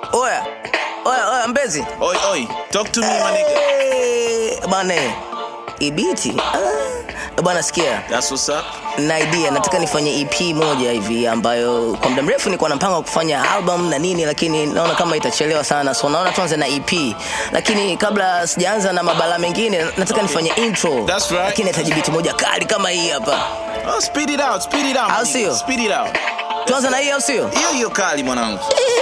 Oya, oya, oya, Mbezi Oi, oi, talk to me, my nigga. Eh, bana ibiti ah, bana sikia That's what's up. na idea nataka nifanye ep moja hivi ambayo kwa muda mrefu nilikuwa napanga kufanya album na nini lakini naona kama itachelewa sana so naona tuanze na ep lakini kabla sijaanza na mabala mengine nataka nifanye intro That's right. lakini nahitaji biti moja kali kama hii hapa Oh, speed it out, speed it out. my Au nigga. sio? Speed it out. tuanze na hii au sio Hiyo hiyo kali mwanangu.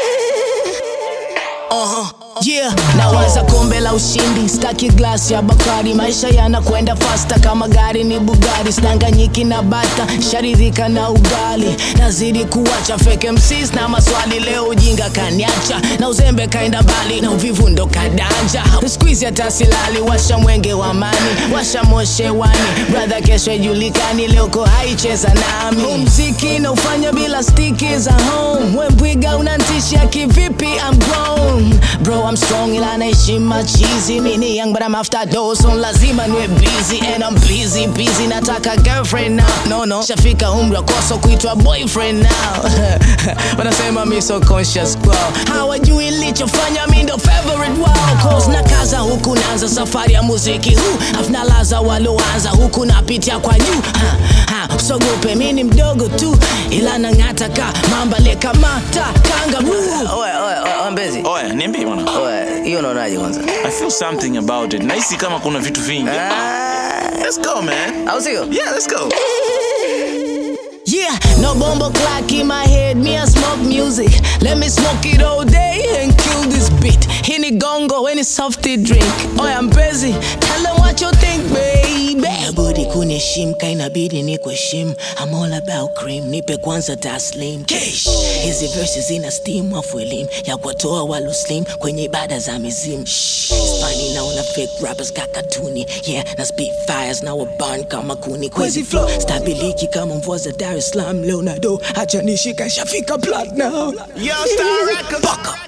Yeah, nawaza kombe la ushindi, staki glasi ya Bakari. Maisha yanakwenda fasta kama gari ni Bugatti, sidanganyiki na bata, sharidhika na ugali. Nazidi kuwacha fake MCs na maswali, leo ujinga kaniacha na uzembe kaenda mbali na uvivu ndo kadanja. Squeeze hata silali, washa mwenge wa amani, washa moshe wani, brother kesho ijulikani, leo ko haicheza nami. Huu mziki na ufanya bila stiki za home, we mbwiga unantisha kivipi? I'm grown bro, I'm strong ila naishi machizi. Mini young but I'm after those, so lazima niwe busy and I'm busy busy. Nataka girlfriend now, no no, shafika umri wa koso kuitwa boyfriend now. Wanasema mi so conscious kwao, hawajui lichofanya mi ndo favorite wao. Cause na kaza huku naanza safari ya muziki huu, afu nalaza walioanza huku napitia kwa juu. Ha, ha, usogope mi ni mdogo tu, ila nang'ata ka mamba lekamata kangaroo. oya oya oya Mbezi Oya, niambie mwanangu. oya hiyo unaonaje kwanza I feel something about it. Nahisi kama kuna vitu vingi. Ah, Let's go, man. au sio Yeah, let's go. Yeah, no bombo clock in my head, me I smoke music. Let me smoke it all day and kill this beat. Hini gongo when it's softy drink. Oh, I'm busy. Tell them what you think, baby. Budi kuniheshimu kainabidi ni kuheshimu. I'm all about cream, nipe kwanza taslim. Kesh. Hizi verses zina steam afu elimu ya kuwatoa walo slim kwenye ibada za mizimu. Shh, it's funny naona fake rappers kakatuni. Yeah, na spit fires na waburn kama kuni. Kwezi flow, stabiliki kama mvua za Dar es Salaam. Leonardo, acha nishika shafika platinum. Yo, Star Records. Fuck up.